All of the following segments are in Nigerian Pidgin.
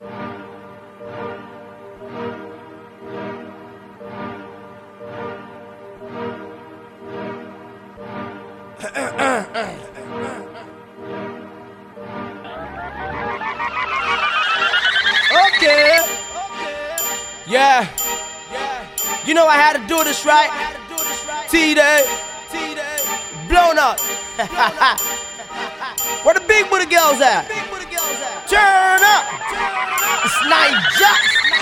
Okay. Yeah. You know I had to do this right. T Day. Blown up. Where the big booty girls at? Turn up. It's Niger.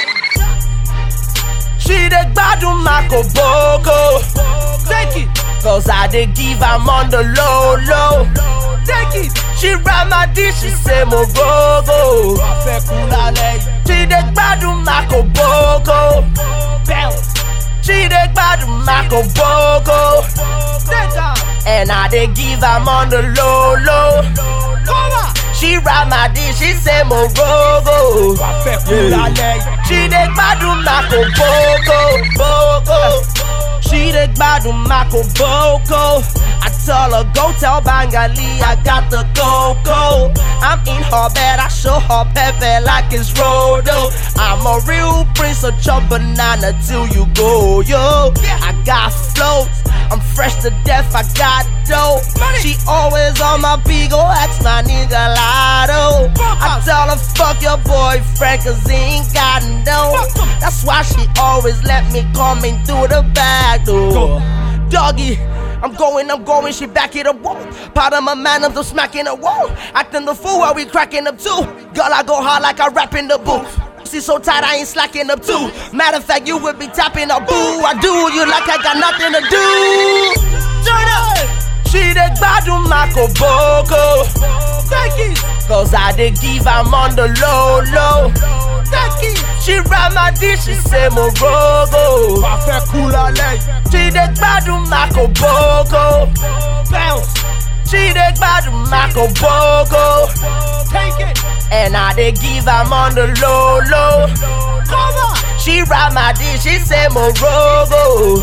She the gbadun Marco Boko. Take it. Cause I did give am on the low low. Take it. She ride my dish, she say mo go go. She the gbadun Marco Boko. She the gbadun Marco Boko. And I did give am on the low low. She ride my dish, she say mo go go. She the gbadun Marco Boko. Boko. She the gbadun Marco Boko. I tell her go tell Bangali I got the coco. I'm in her bed, I show her pepe like it's Rodo. I'm a real prince of chop banana till you go, yo. I got floats, I'm fresh to death, I got dope. She always on my beat, go ask my nigga Lotto. I tell her fuck your boyfriend, cause he ain't got no. That's why she always let me come in through the back door. Doggy. I'm going, I'm going, she back it up, whoa. Part of my man, I'm smacking her, whoa. Acting the fool while we cracking up too. Girl, I go hard like I rap in the booth. See so tight, I ain't slacking up too. Matter of fact, you would be tapping a boo. I do you like I got nothing to do. Turn up. She the gbadun Marco Boko. Cause I did give am on the low low. She ride my dish, she say mo rogo. She the gbadun Marco Boko. She the gbadun Marco Boko. And I did give am on the low low. She ride my dish, she say mo rogo.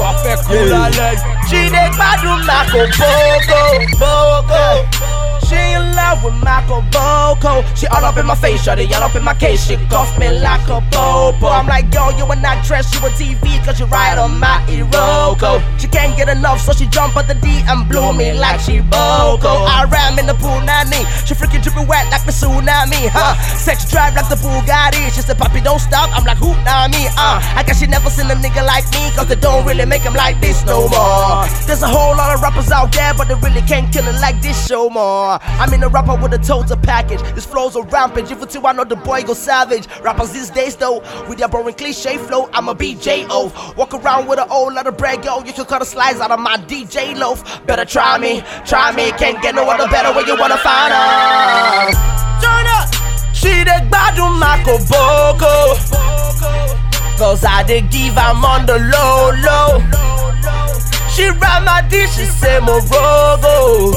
She the gbadun Marco Boko. Boko. She in love with Marco Boko. She all up in my face, shawty, all up in my case. She cuff me like a popo. I'm like, yo, you an actress, you a TV, cause you ride on my Iroko. She can't get enough, so she jump at the D and blew me like she Boko. I ram in the pool, nanny. She freaking dripping wet like the tsunami, huh? Sex drive like the Bugatti. She said, Papi, don't stop. I'm like, who, nah, me, uh. I guess she never seen a nigga like me, cause they don't really make him like this no more. There's a whole lot of rappers out there, but they really can't kill it like this show more. I'm in a rapper with a total package. This flow's a rampage. If it's you, I know the boy go savage. Rappers these days, though, with their boring cliche flow, I'm a BJO. Walk around with a whole lot of bread, yo. You can cut a slice out of my DJ loaf. Better try me, try me. Can't get no other better when you wanna find us. Turn up. She the gbadun Marco Boko. Cause I did give am on the low low. She ride my dish, she say mo rogo.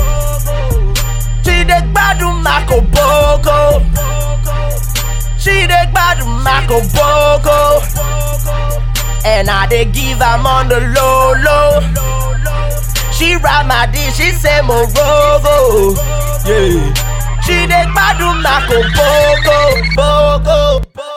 She the gbadun Marco Boko. She the gbadun Marco Boko. And I did give am on the low low. She ride my dish, she say mo rogo. Yeah. She the gbadun Marco Boko. Boko. Boko.